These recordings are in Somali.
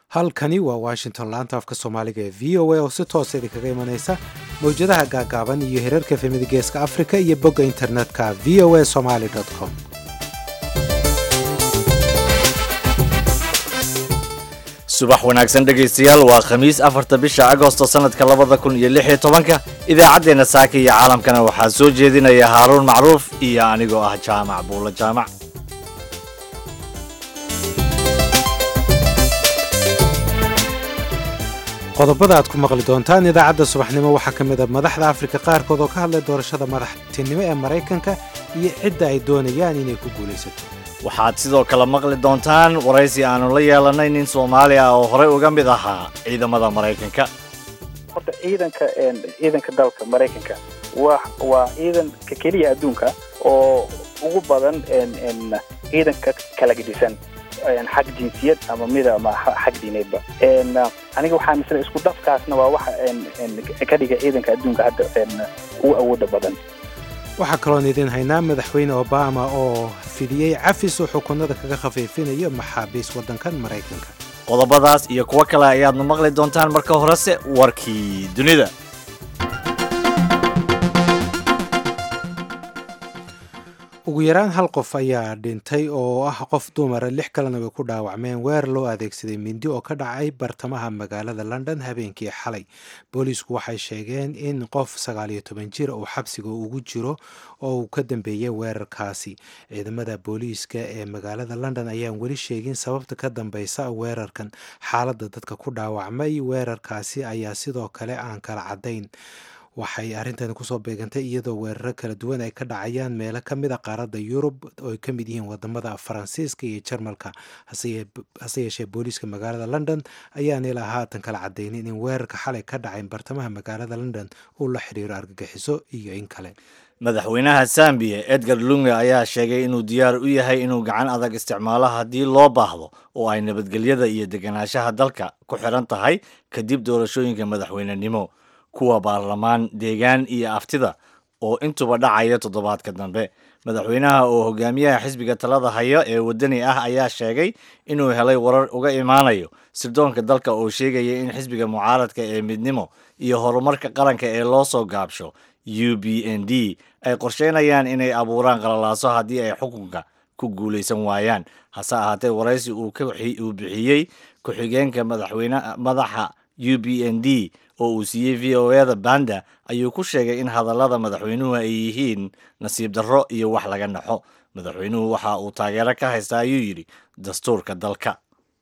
halkani waa washington laanta afka soomaaliga ee v o a oo si toosa idinkaga imanaysa mawjadaha gaagaaban iyo hirarka efemida geeska afrika iyo bogga internetka v o a somaly com subax wanaagsan dhegaystayaal waa khamiis afarta bisha agosto sanadka labada kun iyo lix iyo tobanka idaacaddeenna saaka iyo caalamkana waxaa soo jeedinaya haaruun macruuf iyo anigoo ah jaamac buulo jaamac qodobada aad ku maqli doontaan idaacadda subaxnimo waxaa ka mid a madaxda afrika qaarkood oo ka hadlay doorashada madaxtinimo ee maraykanka iyo cidda ay doonayaan inay ku guulaysato waxaad sidoo kale maqli doontaan waraysi aanu la yeelanay nin soomaali ah oo horey uga mid ahaa ciidamada maraykanka horta ciidanka ciidanka dalka maraykanka wa waa ciidanka keliya adduunka oo ugu badan ciidanka kala gedisan xag jinsiyad ama mida ama xag diineedba aniga waxaa misle isku dafkaasna waa waxa ka dhiga ciidanka adduunka hadda ugu awooda badan waxaa kaloon idiin haynaa madaxweyne obama oo fidiyey cafis oo xukunada kaga khafiifinayo maxaabiis waddankan maraykanka qodobadaas iyo kuwo kale ayaadnu maqli doontaan marka horese warkii dunida ugu yaraan hal qof ayaa dhintay oo ah qof dumara lix kalena way ku dhaawacmeen weer loo adeegsaday mindi oo ka dhacay bartamaha magaalada london habeenkii xalay booliisku waxay sheegeen in qof sagaaliyo toban jir uu xabsiga ugu jiro oo uu ka dambeeyey weerarkaasi ciidamada booliiska ee magaalada london ayaan weli sheegin sababta ka dambeysa weerarkan xaaladda dadka ku dhaawacmay weerarkaasi ayaa sidoo kale aan kala caddayn waxay arrintani kusoo beegantay iyadoo weeraro kala duwan ay ka dhacayaan meelo ka mid a qaaradda yurub oo ay ka mid yihiin wadamada faransiiska iyo jarmalka hase yeeshee booliiska magaalada london ayaan ilaa haatan kala cadaynin in weerarka xalay ka dhacay bartamaha magaalada london uu la xiriiro argagixiso iyo in kale madaxweynaha zambiya edgar lunge ayaa sheegay inuu diyaar u yahay inuu gacan adag isticmaalo haddii loo baahdo oo ay nabadgelyada iyo deganaanshaha dalka ku xiran tahay kadib doorashooyinka madaxweynenimo kuwa baarlamaan deegaan iyo aftida oo intuba dhacaya toddobaadka dambe madaxweynaha oo hogaamiyaha xisbiga talada haya ee waddani ah ayaa sheegay inuu helay warar uga imaanayo sirdoonka dalka oo sheegaya in xisbiga mucaaradka ee midnimo iyo horumarka qaranka ee loo soo gaabsho u b n d ay qorsheynayaan inay abuuraan qalalaaso haddii ay xukunka ku guulaysan waayaan hase ahaatee waraysi uu bixiyey ku-xigeenka madaxa u b n d oo uu siiyey v o eda banda ayuu ku sheegay in hadallada madaxweynuhu ay yihiin nasiib darro iyo wax laga naxo madaxweynuhu waxa uu taageero ka haystaa ayuu yidhi dastuurka dalka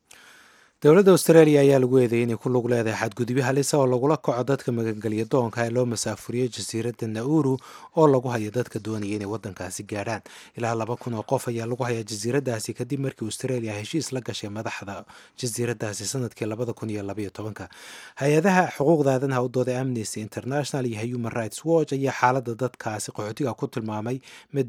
dowladda australia ayaa lagu eedeeyay inay ku lug leedahay xadgudubyo halisa oo lagula kaco dadka magangelya doonka ee loo masaafuriyey jasiiradda nauru oo lagu hayo dadka doonaya inay waddankaasi gaadhaan ilaa laba kun oo qof ayaa lagu hayaa jasiiraddaasi kadib markii australia heshiis la gashay madaxda jasiiraddaasi sanadkii labada kun iyo labaiyo tobanka hay-adaha xuquuqda aadanaha u dooday amnesty international iyo human rights watch ayaa xaaladda dadkaasi qaxootiga ku tilmaamay mid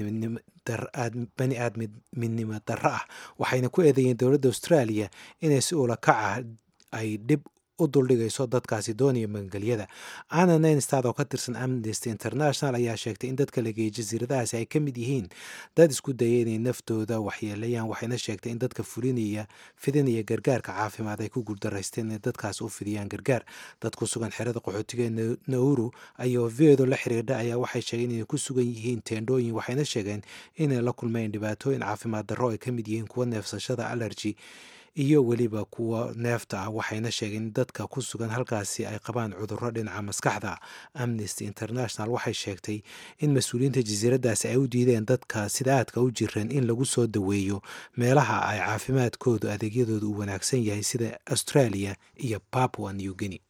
bani aadminimo darro ah waxayna ku eedeeyeen dowladda australia inay si ula kaca ay dhib u duldhigayso dadkaasi doonaya magangelyada anna nainstad oo ka tirsan amnesty international ayaa sheegtay in dadka la geeyay jasiiradahaasi ay ka mid yihiin dad isku dayay inay naftooda waxyeeleeyaan waxayna sheegtay in dadka fulinaya fidinaya gargaarka caafimaad ay ku guuldaraysteen inay dadkaasi u fidiyaan gargaar dad ku sugan xerada qaxootiga ee nauru ayoo v-edu la xiriirdha ayaa waxay sheegeen inay ku sugan yihiin teendhooyin waxayna sheegeen inay la kulmeen dhibaatooyin caafimaad darro ay ka mid yihiin kuwa neefsashada allergy iyo weliba kuwa neefta ah waxayna sheegeen in dadka ku sugan halkaasi ay qabaan cudurro dhinaca maskaxda amnesty international waxay sheegtay in mas-uuliyiinta jasiiraddaasi ay u diideen dadka sida aadka u jiran in lagu soo daweeyo meelaha ay caafimaadkoodu adeegyadooda u wanaagsan yahay sida australia iyo papua new guinea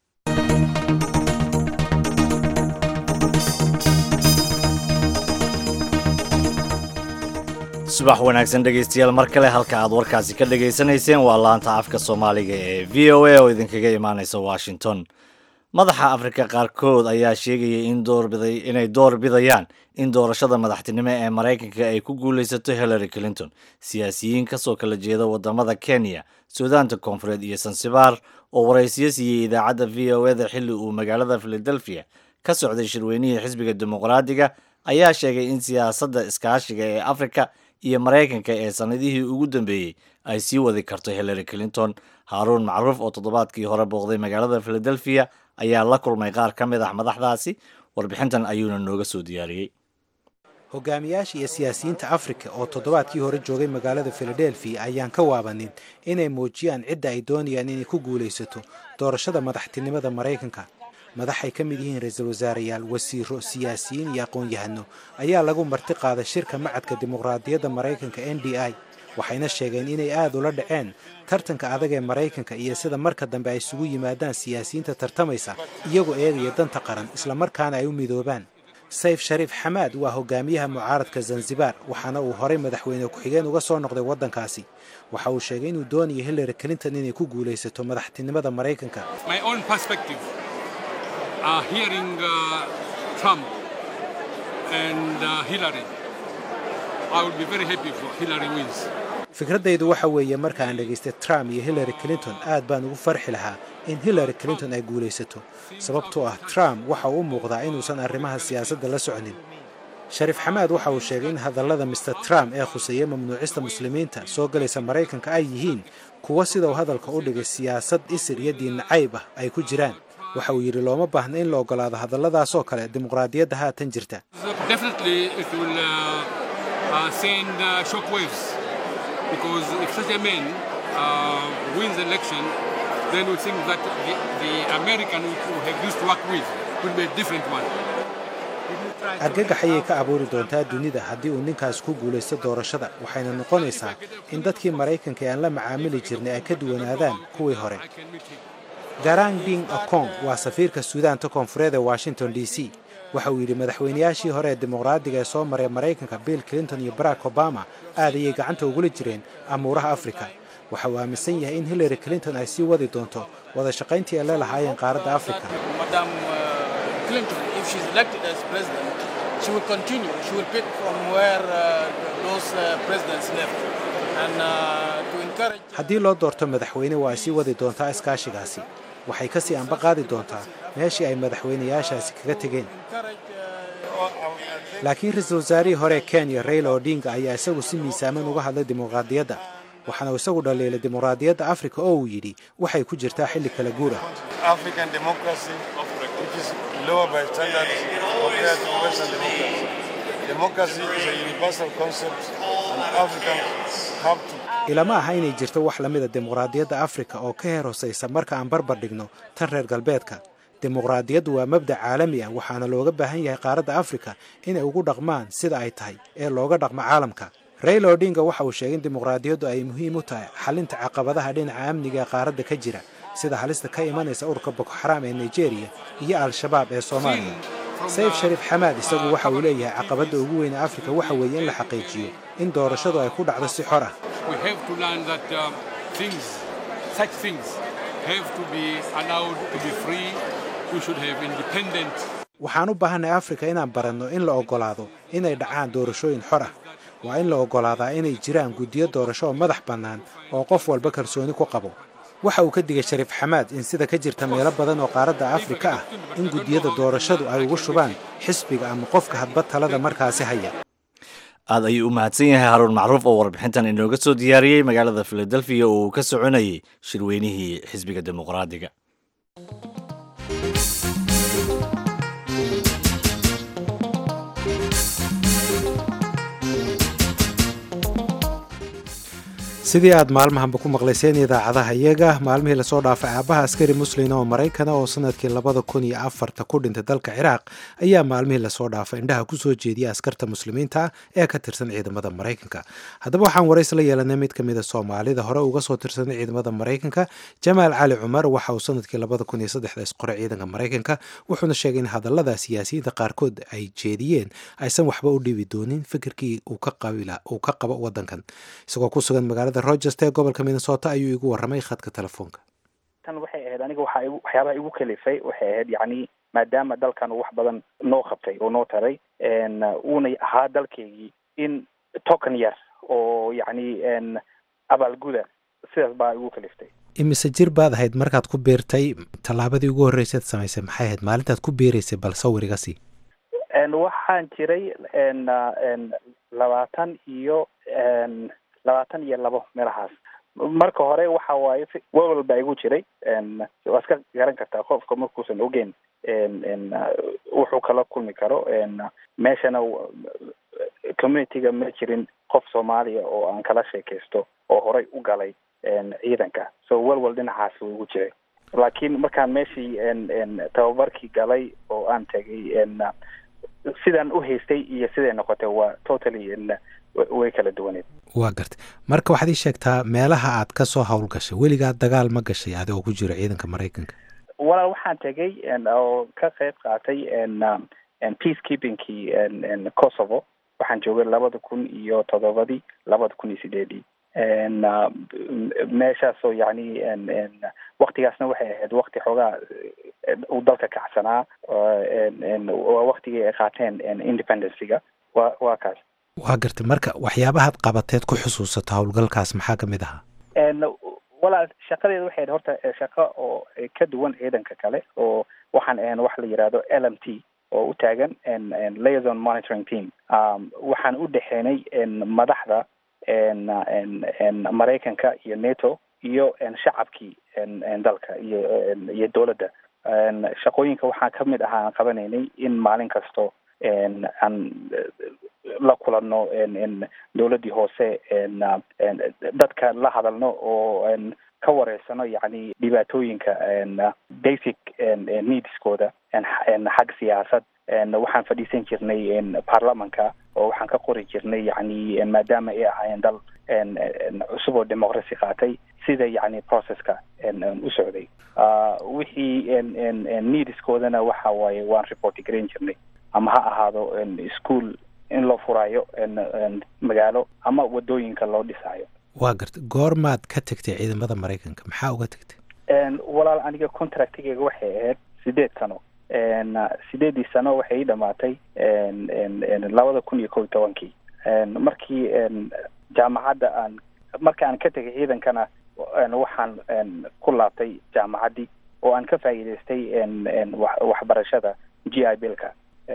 subax wanaagsan dhegaystayaal mar kale halka aad warkaasi ka dhegaysanayseen waa laanta afka soomaaliga ee v o a oo idinkaga imaanaysa washington madaxa afrika qaarkood ayaa sheegayay in doorbiday inay door bidayaan in doorashada madaxtinimo ee maraykanka ay ku guulaysato hillary clinton siyaasiyiin kasoo kala jeeda wadamada kenya suudaanta koonfureed iyo sansibaar oo waraysiyo siiyey idaacadda v o eda xilli uu magaalada philadelphia ka socday shirweynihii xisbiga dimuqraadiga ayaa sheegay in siyaasadda iskaashiga ee afrika iyo maraykanka ee sannadihii ugu dambeeyey ay sii wadi karto hillary clinton haaruun macruuf oo toddobaadkii hore booqday magaalada philadelphia ayaa la kulmay qaar ka mid ah madaxdaasi warbixintan ayuuna nooga soo diyaariyey hogaamiyaasha iyo siyaasiyiinta afrika oo toddobaadkii hore joogay magaalada filadelfiya ayaan ka waabanin inay muujiyaan cidda ay doonayaan inay ku guulaysato doorashada madaxtinimada maraykanka madaxay ka mid yihiin ra-iisul wasaareyaal wasiiro siyaasiyiin iyo aqoon-yahano ayaa lagu marti qaaday shirka macadka dimuqraadiyadda maraykanka n d i waxayna sheegeen inay aada ula dhaceen tartanka adag ee maraykanka iyo sida marka dambe ay isugu yimaadaan siyaasiyiinta tartamaysa iyagoo eegaya danta qaran islamarkaana ay u midoobaan sayf shariif xamaad waa hogaamiyaha mucaaradka zanzibar waxaana uu horay madaxweyne ku-xigeen uga soo noqday waddankaasi waxa uu sheegay inuu doonayo hillary clinton inay ku guulaysato madaxtinimada maraykanka fikraddaydu waxa weeye marka aan dhegaystay trump iyo hillary clinton aad baan ugu farxi lahaa in hillary clinton ay guulaysato sababtoo ah trump waxa uu u muuqdaa inuusan arrimaha siyaasadda la socnin shariif xamaad waxa uu sheegay in hadallada mister trump ee khuseeya mamnuucista muslimiinta soo galaysa maraykanka ay yihiin kuwa sida uu hadalka u dhigay siyaasad isir iyo diin nacayb ah ay ku jiraan waxa uu yidhi looma baahna in la ogolaado hadalladaasoo kale dimuqraadiyadda haatan jirta because if such a man uh, wins the election, then we think that the, the American who have used to work with will be a different one. argagax ayay ka abuuri doontaa dunida haddii uu ninkaas ku guulaysto doorashada waxayna noqonaysaa in dadkii maraykanka ee aan la macaamili jirnay ay ka duwanaadaan kuwii hore garang ding okong waa safiirka suudaanta koonfureed ee washington d c waxa uu yidhi madaxweynayaashii hore ee dimuqraadiga ee soo maray maraykanka bill clinton iyo barack obama aad ayay gacanta ugula jireen amuuraha afrika waxa uu aaminsan yahay in hillary clinton ay sii wadi doonto wada shaqayntii ay la lahaayeen qaaradda afrika haddii loo doorto madaxweyne waa ay sii wadi doontaa iskaashigaasi waxay ka sii anba qaadi doontaa meeshii ay madaxweynayaashaasi kaga tegeen laakiin ra-iisul wasaarihii hore kenya raila odinga ayaa isagu si miisaaman uga hadlay dimuqraadiyadda waxaana uu isagu dhaliilay dimuqraadiyadda afrika oo uu yidhi waxay ku jirtaa xilli kala guur ah ilama aha inay jirto wax la mida dimuqraadiyadda afrika oo ka heer hosaysa marka aan barbar dhigno tan reer galbeedka dimuqraadiyaddu waa mabdac caalami ah waxaana looga baahan yahay qaaradda afrika inay ugu dhaqmaan sida ay tahay ee looga dhaqmo caalamka raila odinga waxa uu sheegay in dimuqraadiyaddu ay muhiim u tahay xalinta caqabadaha dhinaca amniga ee qaaradda ka jira sida halista ka imanaysa ururka boko xaraam ee nigeria iyo al-shabaab ee soomaaliya sayf shariif xamaad isagu waxa uu leeyahay caqabadda ugu weyn ee afrika waxa weeye in la xaqiijiyo in doorashadu ay ku dhacdo si xor ah waxaan u baahanay afrika inaan baranno in la oggolaado inay dhacaan doorashooyin xor ah waa in la oggolaadaa inay jiraan guddiyo doorasho oo madax bannaan oo qof walba kalsooni ku qabo waxa uu ka digay shariif xamaad in sida ka jirta meelo badan oo qaaradda afrika ah in guddiyada doorashadu ay ugu shubaan xisbiga ama qofka hadba talada markaasi haya aad ayuu u mahadsan yahay haruun macruuf oo warbixintan inooga soo diyaariyey magaalada filadelfiya oo uu ka soconayay shirweynihii xisbiga dimuqraadiga sidii aad maalmahanba ku maqlayseen idaacadaha iyaga maalmihii lasoo dhaafay aabaha askari muslina oo maraykana oo sanadkii labada kun iyo afarta ku dhintay dalka ciraaq ayaa maalmihii lasoo dhaafay indhaha kusoo jeediyay askarta muslimiinta ee ka tirsan ciidamada maraykanka haddaba waxaan warays la yeelanay mid ka mida soomaalida hore uga soo tirsanay ciidamada maraykanka jamaal cali cumar waxa uu sanadkii labada kun iyo saddexda isqoray ciidanka maraykanka wuxuuna sheegay in hadallada siyaasiyiinta qaarkood ay jeediyeen aysan waxba u dhibi doonin fikirkii uu ka qabo wadankan isagoo ku sugan magaalada rogers ee gobolka minnesota ayuu igu warramay khadka telefoonka tan waxay ahayd aniga waxaa igu waxyaabaha igu kalifay waxay ahayd yacni maadaama dalkan uu wax badan noo qabtay oo noo taray uuna ahaa dalkeygii in token yar oo yacni abaalguda sidaas baa igu kaliftay imise jir baad ahayd markaad ku biirtay tallaabadii ugu horreysaad samaysay maxay ahayd maalintaad ku biiraysay bal sawir iga sii waxaan jiray labaatan iyo labaatan iyo labo meelahaas marka hore waxa waaye wewel baa igu jiray waa iska garan kartaa qofka markuusan ogeyn wuxuu kala kulmi karo meeshana communityga ma jirin qof soomaaliya oo aan kala sheekaysto oo horay u galay ciidanka so welwel dhinacaas wuu igu jiray laakiin markaan meeshii tababarkii galay oo aan tegay sidaan u haystay iyo siday noqotay waa totally way kala duwaneed waa gartay marka waxaad ii sheegtaa meelaha aad ka soo howlgashay weligaa dagaal ma gashay adigoo ku jira ciidanka maraykanka walaal waxaan tegay oo ka qayb qaatay peace keepingkii kosovo waxaan joogay labada kun iyo toddobadii labada kun iyo sideedii meeshaasoo yani waktigaasna waxay ahayd wakti xoogaa uu dalka kacsanaa waa waktigii ay qaateen independencyga wa waa kaas waa gartay marka waxyaabahaad qabateed ku xusuusato howlgalkaas maxaa kamid ahaa walaal shaqadeeda waxay ahayd horta shaqo oo ka duwan ciidanka kale oo waxaan ahayn wax la yidhaahdo l m t oo u taagan liaison monitoring team waxaan u dhexeenay madaxda maraykanka iyo nato iyo shacabkii dalka iyo iyo dowladda shaqooyinka waxaan kamid ahaa aan qabanaynay in maalin kasto aan la kulanno dowladdii hoose dadka la hadalno oo ka wareysano yani dhibaatooyinka basic needskooda xag siyaasad waxaan fadhiisan jirnay baarlamanka oo waxaan ka qori jirnay yani maadaama ay ahaayeen dal cusub oo democracy qaatay sida yani processka u socday wixii needskoodana waxa waaye waan report garan jirnay ama ha ahaado school in loo furaayo magaalo ama wadooyinka loo dhisaayo waa gartay goormaad ka tegtay ciidamada maraykanka maxaa uga tegtay walaal aniga contractigeyga waxay ahayd sideed sano sideedii sano waxay ii dhamaatay labada kun iyo kow iyo tobankii markii jaamacadda aan marka aan ka tegay ciidankana waxaan ku laabtay jaamacaddii oo aan ka faa'iidaystay waxbarashada g i bilka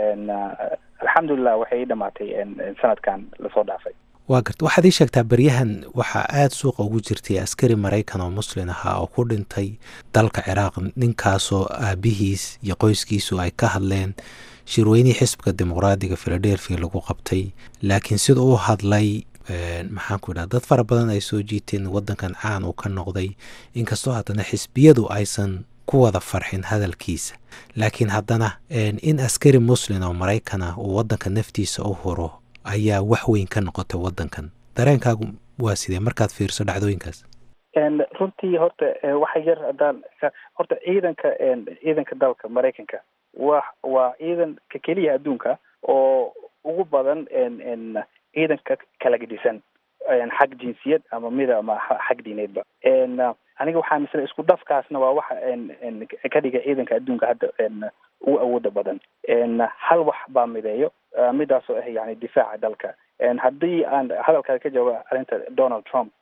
alxamdulilah waxay ii dhamaatay sanadkan lasoo dhaafay waa garta waxaad ii sheegtaa beryahan waxaa aada suuqa ugu jirtay askari maraykan oo muslin ahaa oo ku dhintay dalka ciraaq ninkaasoo aabihiis iyo qoyskiisu ay ka hadleen shirweynihii xisbiga dimuqraadiga philadelphia lagu qabtay laakiin sida u hadlay maxaan ku idhaha dad fara badan ay soo jiiteen waddankan caan uu ka noqday inkastoo haddana xisbiyadu aysan ku wada farxin hadalkiisa laakiin haddana in askari muslin oo maraykan ah uu waddanka naftiisa u huro ayaa wax weyn ka noqotay waddankan dareenkaagu waa sidee markaad fiirso dhacdooyinkaas runtii horta waxa yar haddaan horta ciidanka ciidanka dalka maraykanka wa waa ciidanka keliya adduunka oo ugu badan ciidanka kala gedisan xag jinsiyad ama mida ama xag diineedba aniga waxaa misle isku dhafkaasna waa waxa ka dhigay ciidanka adduunka hadda ugu awooda badan hal wax baa mideeyo midaasoo ah yani difaaca dalka haddii aan hadalkaada ka jawaba arrinta donald trump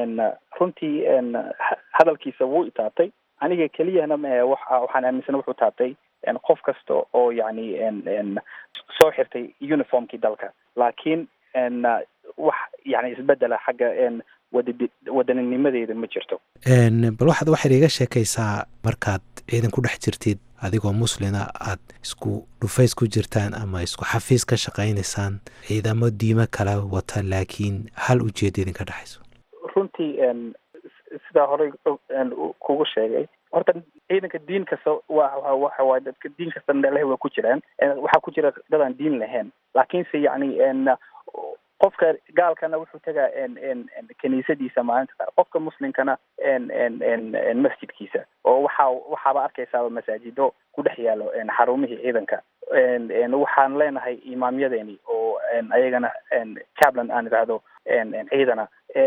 runtii hadalkiisa wuu itaabtay aniga keliyana mae waxaan aaminsana wuxuu taabtay qof kasta oo yani soo xirtay uniformkii dalka laakiin wax yani isbedela xagga waddaninimadeeda ma jirto bal waxaad waxaad iga sheekaysaa markaad ciidan ku dhex jirtid adigoo muslina aad isku dhufays ku jirtaan ama isku xafiis ka shaqaynaysaan ciidamo diimo kala wata laakiin hal ujeeda idinka dhexayso runtii sidaa horey kugu sheegay horta ciidanka diin kasta wa waxa waay dadka diin kasta leh waa ku jiraan waxaa ku jira dad aan diin lahayn laakiinse yani qofka gaalkana wuxuu tegaa kiniisadiisa maalinta qaar qofka muslimkana masjidkiisa oo waxa waxaaba arkaysaaba masaajido ku dhex yaalo xarumihii ciidanka waxaan leenahay imaamyadeeni oo ayagana cablan aan idhaahdo ciidana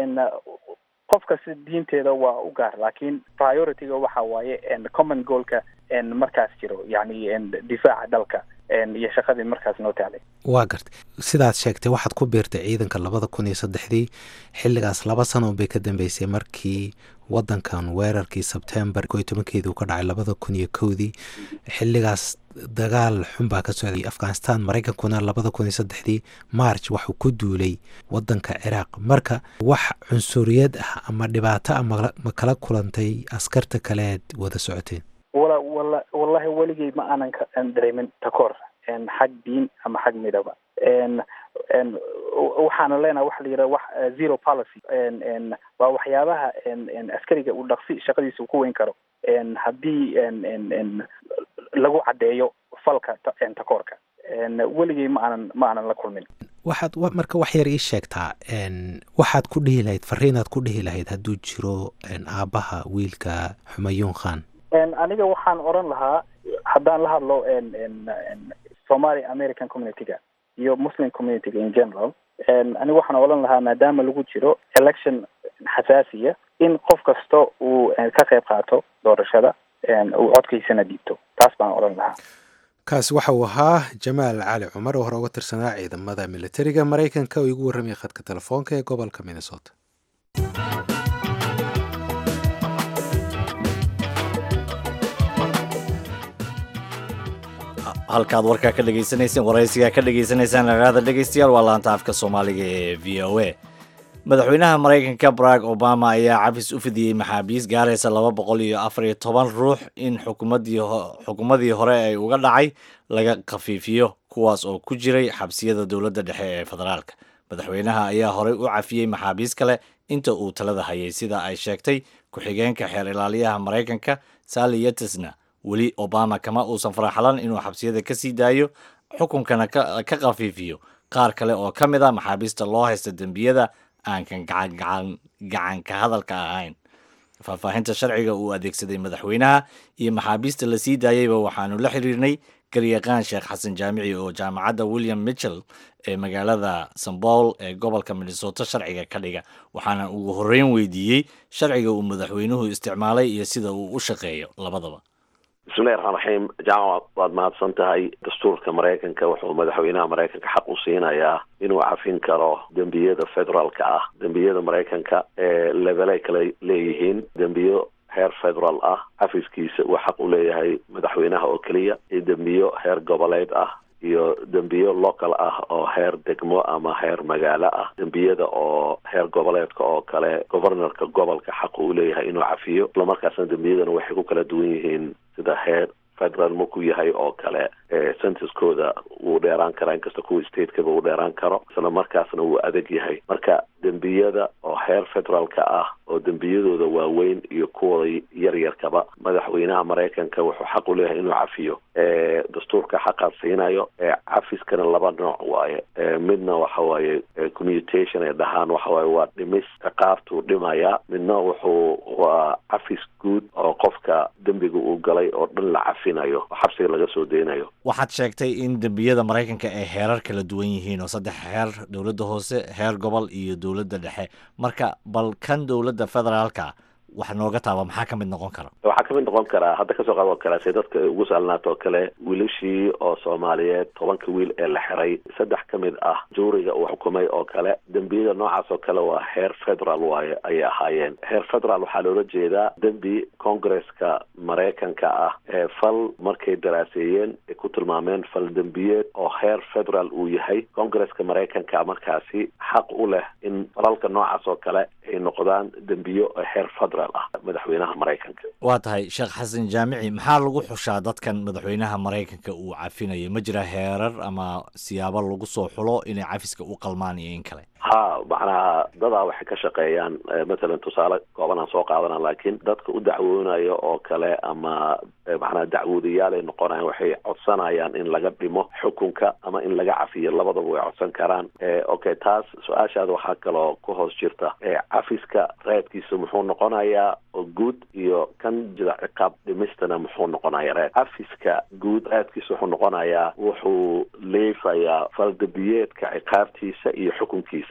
qofka si diinteeda waa u gaar laakiin priorityga waxa waaye common goalka markaas jiro yani difaaca dalka iyo shaqadii markaas noo tacday waa gartay sidaad sheegtay waxaad ku biirtay ciidanka labada kun iyo saddexdii xilligaas laba sano bay ka dambeysay markii wadankan weerarkii sebtembar ko iyo tobankeedii uu ka dhacay labada kun iyo kowdii xilligaas dagaal xun baa ka socday afghanistan maraykankuna labada kun iyo saddexdii march waxuu ku duulay wadanka ciraaq marka wax cunsuriyad ah ama dhibaato ah ma kala kulantay askarta kaleed wada socoteen wala wala wallahi weligay ma aanan ka dareemin takoor xag diin ama xag midaba waxaana leenahay waxa la yidhaha wax zero policy waa waxyaabaha askariga uu dhaqsi shaqadiisa ku weyn karo haddii lagu caddeeyo falka takoorka weligay ma aanan ma aanan la kulmin waxaad marka wax yar ii sheegtaa waxaad ku dhihi lahayd fariinaad ku dhihi lahayd hadduu jiro aabbaha wiilka xumayuun khan aniga waxaan oran lahaa haddaan la hadlo somali american communityga iyo muslim communityga in general aniga waxaan oran lahaa maadaama lagu jiro election xasaasiya in qof kasta uu ka qayb qaato doorashada uu codkiisana dhiibto taas baan oran lahaa kaasi waxa uu ahaa jamaal cali cumar oo hore uga tirsanaa ciidamada militariga maraykanka oo igu warramaya khadka telefoonka ee gobolka minnesota halkaad warkaa ka dhegaysanayseen waraysigaa ka dhegaysanaysaan dhagaada dhegaystayaal waa laanta afka soomaaliga ee v o a madaxweynaha maraykanka barack obama ayaa cafis u fidiyey maxaabiis gaaraysa laba boqol iyo afar iyo toban ruux in xukuumadii xukuumadii hore ay uga dhacay laga khafiifiyo kuwaas oo ku jiray xabsiyada dowladda dhexe ee federaalka madaxweynaha ayaa horey u cafiyey maxaabiis kale inta uu talada hayay sida ay sheegtay ku-xigeenka xeer ilaaliyaha maraykanka sally yetesna weli obama kama uusan faraxlan inuu xabsiyada ka sii daayo xukunkana ka khafiifiyo qaar kale oo ka mid a maxaabiista loo haysta dembiyada aankan gacanka hadalka ahayn faahfaahinta sharciga uu adeegsaday madaxweynaha iyo maxaabiista la sii daayeyba waxaanu la xiriirnay garyaqaan sheekh xasan jaamici oo jaamacadda william mitchell ee magaalada sambowl ee gobolka minnesota sharciga ka dhiga waxaana ugu horreyn weydiiyey sharciga uu madaxweynuhu isticmaalay iyo sida uu u shaqeeyo labadaba bismillahi raxmaan raxiim jaamac waad mahadsan tahay dastuurka maraykanka wuxuu madaxweynaha maraykanka xaq u siinayaa inuu cafin karo dembiyada federaalka ah dembiyada maraykanka ee levelay kale leeyihiin dembiyo heer federaal ah cafiskiisa uu xaq u leeyahay madaxweynaha oo keliya iyo dembiyo heer goboleed ah iyo dembiyo local ah oo heer degmo ama heer magaalo ah dembiyada oo heer goboleedka oo kale governorka gobolka xaq uu leeyahay inuu cafiyo islamarkaasna dembiyadana waxay ku kala duwan yihiin sida heer federal markuu yahay oo kale censuskooda wuu dheeraan karaa inkasta kuwa statekaba uu dheeraan karo isla markaasna wuu adag yahay marka dembiyada oo heer federaalka ah oo dembiyadooda waaweyn iyo kuwooda yaryarkaba madaxweynaha maraykanka wuxuu xaq u leeyahay inuu cafiyo dastuurka xaqaad siinayo cafiskana laba nooc waaye midna waxa waaye commutation ay dhahaan waxa waaye waa dhimis ciqaabtuu dhimaya midna wuxuu waa cafis guud oo qofka dembiga uu galay oo dhan la cafinayo oo xabsiga laga soo deynayo waxaad sheegtay in dembiyada maraykanka ay heerar kala duwan yihiin oo saddex heer dowladda hoose heer gobol iyo dowladda dhexe marka bal kan dowladda federaalka wax nooga taaba maxaa ka mid noqon kara waxaa kamid noqon karaa hadda kasoo qaad oo kale se dadka ugu saalnaato oo kale wiilashii oo soomaaliyeed tobanka wiil ee la xiray saddex ka mid ah juuriga uu xukumay oo kale dembiyada noocaas oo kale waa heer federal waaye ayay ahaayeen heer federal waxaa loola jeedaa dembi congresska maraykanka ah ee fal markay daraaseeyeen ay ku tilmaameen fal dembiyeed oo heer federal uu yahay congresska maraykanka markaasi xaq u leh in falalka noocaas oo kale ay noqdaan dembiyo heer federal madaxweynaha maraykanka waa tahay sheekh xasan jaamici maxaa lagu xushaa dadkan madaxweynaha maraykanka uu cafinayo ma jira heerar ama siyaabo lagu soo xulo inay cafiska u qalmaan iyo in kale ha macnaha dadaa waxay ka shaqeeyaan mathalan tusaale kooban aan soo qaadana laakiin dadka u dacwoonayo oo kale ama macnaha dacwoodayaal ay noqonayaan waxay codsanayaan in laga dhimo xukunka ama in laga cafiyo labadaba way codsan karaan okay taas su-aashaada waxaa kaloo ku hoos jirta cafiska reedkiisa muxuu noqonayaa oo guud iyo kan jira ciqaab dhimistana muxuu noqonaya reed cafiska guud reedkiisa wuxuu noqonayaa wuxuu leefayaa faldabiyeedka ciqaabtiisa iyo xukunkiisa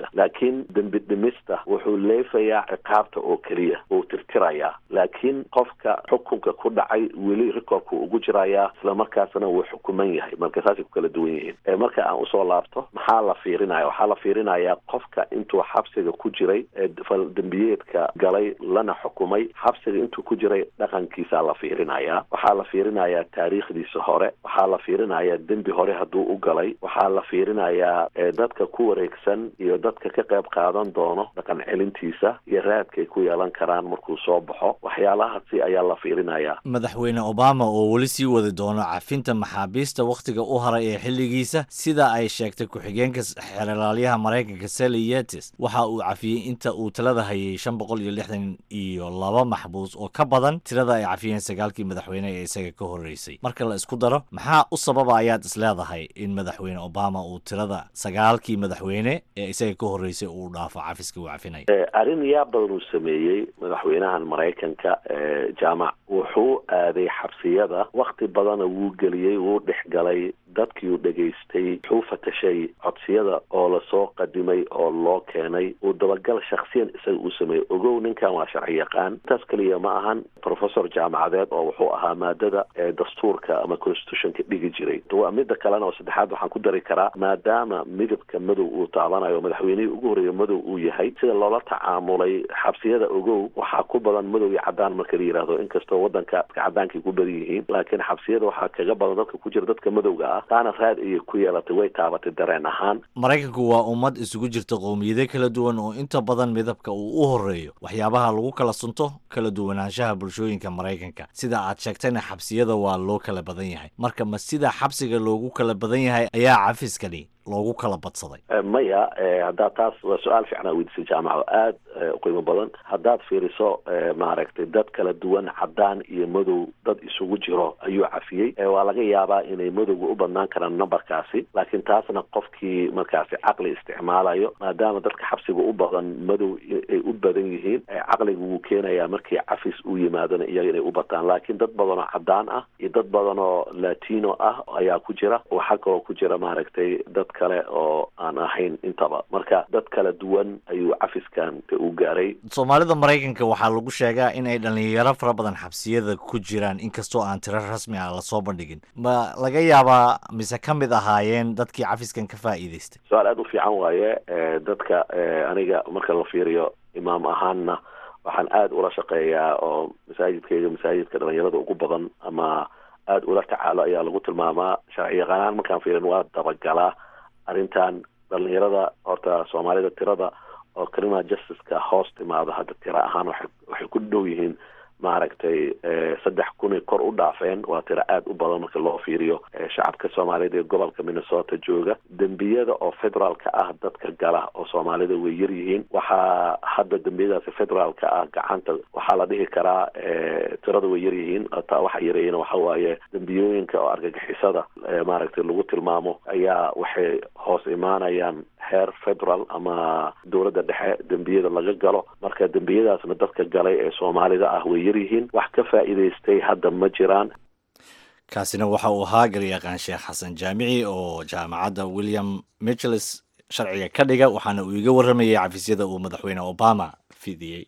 dembigiisa laakiin dembi dhimista wuxuu leefayaa ciqaabta oo keliya uu tirtirayaa laakiin qofka xukunka ku dhacay weli rikoorku ugu jirayaa islamarkaasna wuu xukuman yahay marka saasay ku kala duwan yihiin marka aan usoo laabto maxaa la fiirinaya waxaa la fiirinayaa qofka intuu xabsiga ku jiray ee dembiyeedka galay lana xukumay xabsiga intuu ku jiray dhaqankiisaa la fiirinayaa waxaa la fiirinayaa taariikhdiisa hore waxaa la fiirinayaa dembi hore hadduu u galay waxaa la fiirinayaa dadka ku wareegsan iyo dadka ka qayb qaadan doono dhaqan celintiisa iyo raadkay ku yeelan karaan markuu soo baxo waxyaalahaasi ayaa la fiirinayaa madaxweyne obama oo weli sii wadi doono cafinta maxaabiista wakhtiga u haray ee xilligiisa sida ay sheegtay ku-xigeenka xeeralaalyaha maraykanka sally yetis waxa uu cafiyey inta uu talada hayay shan boqol iyo lixdan iyo laba maxbuus oo ka badan tirada ay cafiyeen sagaalkii madaxweyne ee isaga ka horreysay marka la isku daro maxaa u sababa ayaad isleedahay in madaxweyne obama uu tirada sagaalkii madaxweyne ee isaga ka horreysay uu dhaafo cafiska uu cafinaya arrin yaa badan uu sameeyey madaxweynahan maraykanka jaamac wuxuu aaday xabsiyada wakti badana wuu geliyey wuu dhex galay dadkii uu dhegaystay wuxuu fatashay codsiyada oo lasoo qadimay oo loo keenay uu dabagal shaksiyan isaga uu sameeyey ogow ninkan waa sharci yaqaan intaas keliya ma ahan professor jaamacadeed oo wuxuu ahaa maadada dastuurka ama constitutionka dhigi jiray mida kalena oo saddexaad waxaan ku dari karaa maadaama midabka madow uu taabanayo madaxweynihii ugu horreeya madow uu yahay sida loola tacaamulay xabsiyada ogow waxaa ku badan madow iyo cadaan marka la yidhaahdo inkastoo wadanka cadaankay ku badan yihiin laakiin xabsiyada waxaa kaga badan dadka ku jira dadka madowga ah taana raad ayay ku yeelatay way taabatay dareen ahaan maraykanku waa ummad isugu jirta qowmiyado kala duwan oo inta badan midabka uu u horreeyo waxyaabaha lagu kala sunto kala duwanaanshaha bulshooyinka maraykanka sida aad sheegtayna xabsiyada waa loo kala badan yahay marka ma sida xabsiga loogu kala badan yahay ayaa cafiskani loogu kala badsaday maya haddaad taas waa su-aal fiicnaa weydiisay jaamaco aad u qiimo badan haddaad fiiriso maaragtay dad kala duwan cadaan iyo madow dad isugu jiro ayuu cafiyey waa laga yaabaa inay madowga u badnaan karaan numberkaasi laakiin taasna qofkii markaasi caqli isticmaalayo maadaama dadka xabsiga u badan madow ay u badan yihiin caqliga wuu keenayaa markii cafis uu yimaadona iyaga inay u bataan laakiin dad badan oo cadaan ah iyo dad badan oo latino ah ayaa ku jira waxaa kaloo ku jira maaragtay dad kale oo aan ahayn intaba marka dad kala duwan ayuu cafiskan u gaaray soomaalida maraykanka waxaa lagu sheegaa in ay dhalinyaro fara badan xabsiyada ku jiraan inkastoo aan tiro rasmi ah lasoo bandhigin ma laga yaabaa mise ka mid ahaayeen dadkii cafiskan ka faa'iidaystay su-aal aada u fiican waaye dadka aniga marka la fiiriyo imaam ahaanna waxaan aada ula shaqeeyaa oo masaajidkayga masaajidka dhalinyarada ugu badan ama aada ula tacaalo ayaa lagu tilmaamaa sharci yaqaanaan markaan fiirin waa dabagalaa arrintan dhalinyarada horta soomaalida tirada oo criminal justiceka hoos timaado hadda tiro ahaan waxay waxay ku dhow yihiin maaragtay saddex kunay kor u dhaafeen waa tiro aada u badan marka loo fiiriyo shacabka soomaaliyeed ee gobolka minnesota jooga dembiyada oo federaalka ah dadka gala oo soomaalida way yar yihiin waxaa hadda dembiyadaasi federaalka ah gacanta waxaa la dhihi karaa tirada way yar yihiin taa waxa yareeyana waxa waaye dembiyooyinka oo argagixisada maaragtay lagu tilmaamo ayaa waxay hoos imaanayaan heer federal ama dowladda dhexe dembiyada laga galo marka dembiyadaasna dadka galay ee soomaalida ah way yaryihiin wax ka faa'iidaystay hadda ma jiraan kaasina waxa uu ahaa garyaqaan sheekh xasan jaamici oo jaamacadda william micheles sharciga ka dhiga waxaana uu iga warramayay cafisyada uu madaxweyne obama fidiyey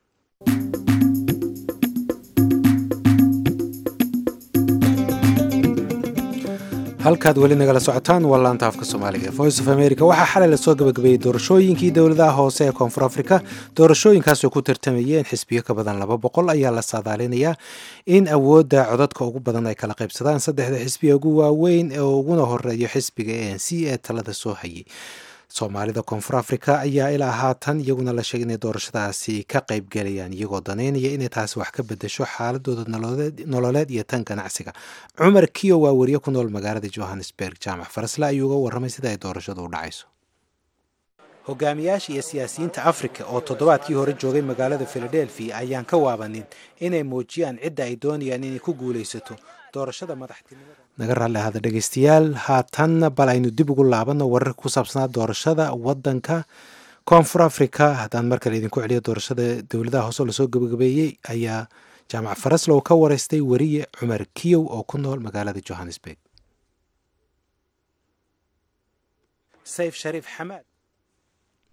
halkaad weli nagala socotaan waa laanta afka soomaaliga voice of america waxaa xalay lasoo gabagabeeyey doorashooyinkii dowladaha hoose ee koonfur afrika doorashooyinkaasoo ku tartamayeen xisbiyo ka badan laba boqol ayaa la saadaalinayaa in awoodda codadka ugu badan ay kala qaybsadaan saddexda xisbiya ugu waaweyn ee uguna horeeyo xisbiga a n c ee talada soo hayay soomaalida koonfur afrika ayaa ilaa haatan iyaguna la sheegay inay doorashadaasi ka qaybgelayaan iyagoo daneynaya inay taasi wax ka bedesho xaaladooda nololeed iyo tan ganacsiga cumar kiyo waa weriye ku nool magaalada johannesburg jaamac farasle ayuu uga warramay sida ay doorashadu u dhacayso hogaamiyaasha iyo siyaasiyiinta afrika oo toddobaadkii hore joogay magaalada filadelfia ayaan ka waabanin inay muujiyaan cidda ay doonayaan inay ku guulaysato doorashada madaxtinimada naga raalli ahada dhegeystayaal haatanna bal aynu dib ugu laabanno wararka ku saabsanaa doorashada wadanka koonfur africa haddaan mar kale idinku celiyo doorashada dowladaha hoose lasoo gabagabeeyey ayaa jaamac faraslow ka wareystay weriye cumar kiyow oo ku nool magaalada johannesburg sayf shariif xamaad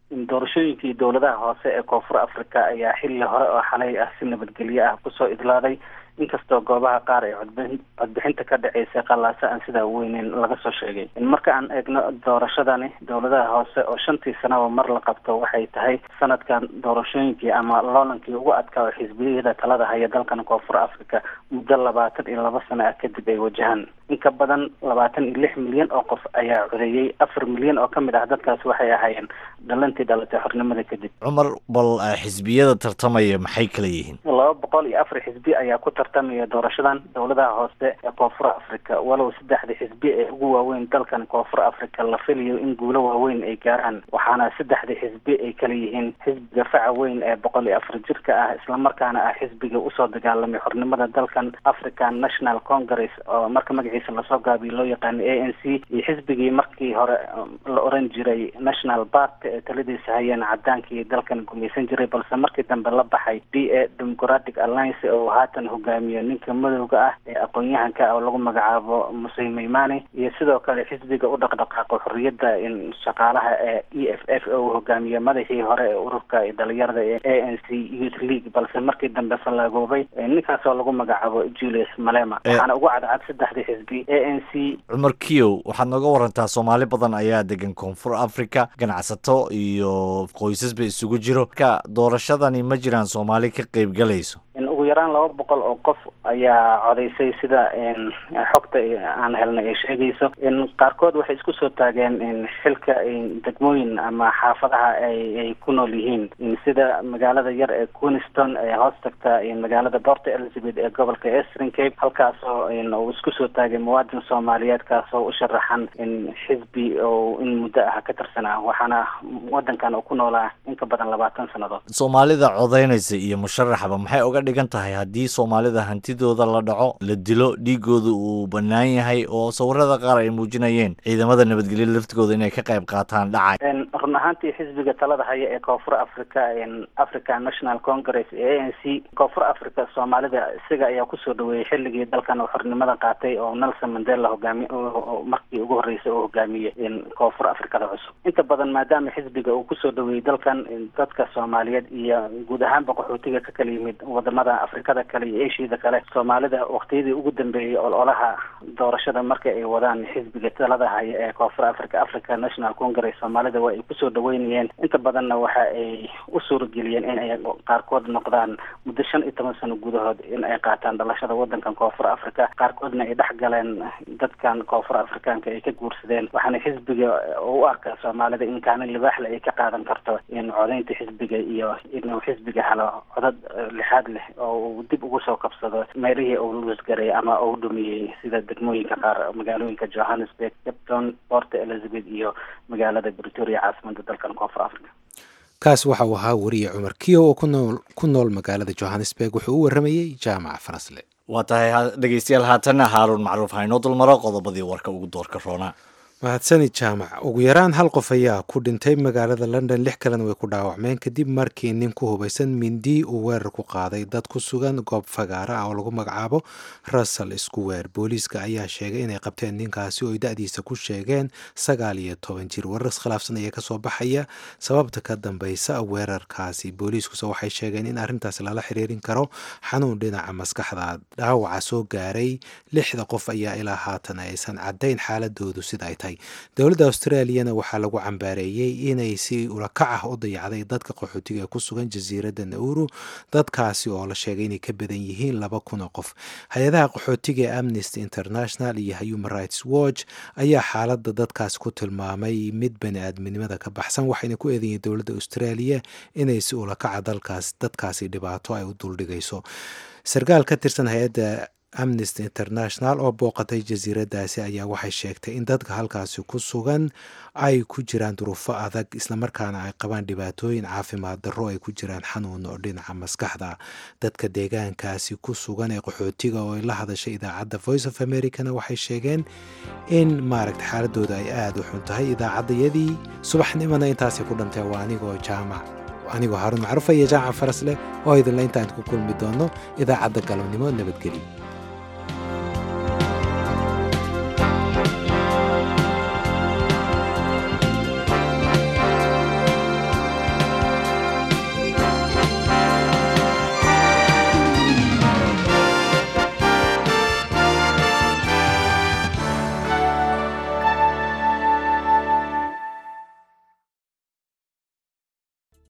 doorashooyinkii dowladaha hoose ee koonfur africa ayaa xilli hore oo xalay ah si nabadgelyo ah kusoo idlaaday inkastoo goobaha qaar ee codbixin codbixinta ka dhaceysay qallaase aan sidaa weyneyn laga soo sheegay marka aan eegno doorashadani dowladaha hoose oo shantii sanaba mar la qabto waxay tahay sanadkan doorashooyinkii ama loolankii ugu adkaa oo xisbiyada talada haya dalkan koonfur africa muddo labaatan iyo laba sano ah kadib ay wajahaan in ka badan labaatan iyo lix milyan oo qof ayaa codeeyey afar milyan oo ka mid ah dadkaasi waxay ahaayeen dhalantii dhalatay xornimada kadib cumar bal xisbiyada tartamaya maxay kala yihiin laba boqol iyo afar xisbi ayaa ku tartamaya doorashadan dowladaha hoose ee koonfur africa walow saddexda xisbi ee ugu waaweyn dalkan koonfur africa la filayo in guulo waaweyn ay gaaraan waxaana saddexda xisbi ay kala yihiin xisbiga faca weyn ee boqol iyo afar jirka ah islamarkaana ah xisbiga usoo dagaalamay xornimada dalkan african national congress oo marka magaciisa lasoo gaabiyo loo yaqaano a n c iyo xisbigii markii hore la oran jiray national party ee taladiisa hayeen cadaankii dalkan gumaysan jiray balse markii dambe la baxay d a democratic alliance oo haatan hogaamiyo ninka madowga ah ee aqoon-yahanka oo lagu magacaabo musey maymane iyo sidoo kale xisbiga u dhaqdhaqaaqo xorriyadda shaqaalaha ee e f f oo uu hogaamiyo madaxii hore ee ururka dhalinyarada ee a n c youth league balse markii dambe fallaagoobay ninkaas oo lagu magacaabo julius malema waxaana ugu cadcad saddexdii xisbi a n c cumar kiyow waxaad nooga warantaa soomaali badan ayaa degan koonfur africa ganacsato iyo qoysasba isugu jiro ka doorashadani ma jiraan soomaali ka qeyb galayso ugu yaraan laba boqol oo qof ayaa codaysay sida xogta aan helnay ay sheegayso qaarkood waxay isku soo taageen xilka degmooyin ama xaafadaha ay ku nool yihiin sida magaalada yar ee queenston ee hoos tagta magaalada port elizabeth ee gobolka eastern cape halkaasoo uu isku soo taagay muwaadin soomaaliyeed kaasoo u sharaxan xisbi oo in muddo ah ka tirsanaa waxaana wadankan uu ku noolaa in ka badan labaatan sannadood soomaalida codaynaysa iyo musharaxba maxay uga dhigan tahay haddii soomaalida hantidooda la dhaco la dilo dhiigooda uu bannaan yahay oo sawirada qaar ay muujinayeen ciidamada nabadgelya laftigooda inay ka qayb qaataan dhacay run ahaantii xisbiga talada haya ee koonfur africa african national congress ee a n c koonfur africa soomaalida isaga ayaa kusoo dhaweeyey xilligii dalkan xornimada qaatay oo nelson mandela hogaami markii ugu horreysay oo hogaamiyey koonfur africada cusub inta badan maadaama xisbiga uu kusoo dhaweeyey dalkan dadka soomaaliyeed iyo guud ahaanba qaxootiga ka kala yimid wadamada afrikada kale iyo ashiyada kale soomaalida waktiyadii ugu dambeeyey ololaha doorashada marka ay wadaan xisbiga talada haya ee koonfur africa africa national congress soomaalida waa ay kusoo dhaweynayeen inta badanna waxa ay u suurageliyeen in ay qaarkood noqdaan muddo shan iyo toban sano gudahood in ay qaataan dhalashada wadankan koonfur africa qaarkoodna ay dhex galeen dadkan koonfur afrikaanka ay ka guursadeen waxaana xisbiga u arkaa soomaalida in kaalin libaaxle ay ka qaadan karto in codaynta xisbiga iyo inuu xisbiga helo codad lixaad leh oo uu dib ugu soo kabsado meelihii uu luusgaray ama uu dhumiyey sida degmooyinka qaar magaalooyinka johannesburg capton port elizabeth iyo magaalada britoria caasimada dalkan koonfur africa kaas waxa uu ahaa weriye cumar kiyow oo kunool ku nool magaalada johannesburg wuxuu u waramayey jaamaca farasle waa tahay dhegeystayaal haatanna haaruun macruuf haynoo dulmaro qodobadii warka ugu doorka roonaa mahadsanid jaamac ugu yaraan hal qof ayaa ku dhintay magaalada london lix kalena way ku dhaawacmeen kadib markii nin ku hubaysan mindi uu weerar ku qaaday dad ku sugan goob fagaara ah oo lagu magacaabo russell square booliiska ayaa sheegay inay qabteen ninkaasi oo ay da-diisa ku sheegeen sagaal iyo toban jir weerar iskhilaafsan ayaa kasoo baxaya sababta ka dambeysa weerarkaasi booliiskuse waxay sheegeen in arrintaasi lala xiriirin karo xanuun dhinaca maskaxda dhaawaca soo gaaray lixda qof ayaa ilaa haatan aysan caddayn xaaladoodu sida ay tahay dowladda australiyana waxaa lagu cambaareeyey inay si ulakac ah u dayacday dadka qaxootiga ee ku sugan jasiiradda nauru dadkaasi oo la sheegay inay ka badan yihiin laba kun oo qof hay-adaha qaxootiga ee amnesty international iyo human rights watch ayaa xaaladda dadkaasi ku tilmaamay mid bani aadminimada ka baxsan waxayna ku eedayiin dowladda australia inay si ulakaca dalkaas dadkaasi dhibaato ay u duldhigayso sarkaal ka tirsan hay-adda amnesty international oo booqatay jasiiradaasi ayaa waxay sheegtay in dadka halkaasi ku sugan ay ku jiraan duruufo adag islamarkaana ay qabaan dhibaatooyin caafimaad darro ay ku jiraan xanuun oo dhinaca maskaxda dadka deegaankaasi ku sugan ee qaxootiga oo ay la hadashay idaacadda voice of americana waxay sheegeen in maaragta xaaladooda ay aada u xun tahay idaacaddayadii subaxnimona intaasay ku dhantay waa anigoo jaamac anigoo haarun macruufa iyo jaamac farasleh oo idinla intaan ku kulmi doono idaacadda galabnimo nabadgelyo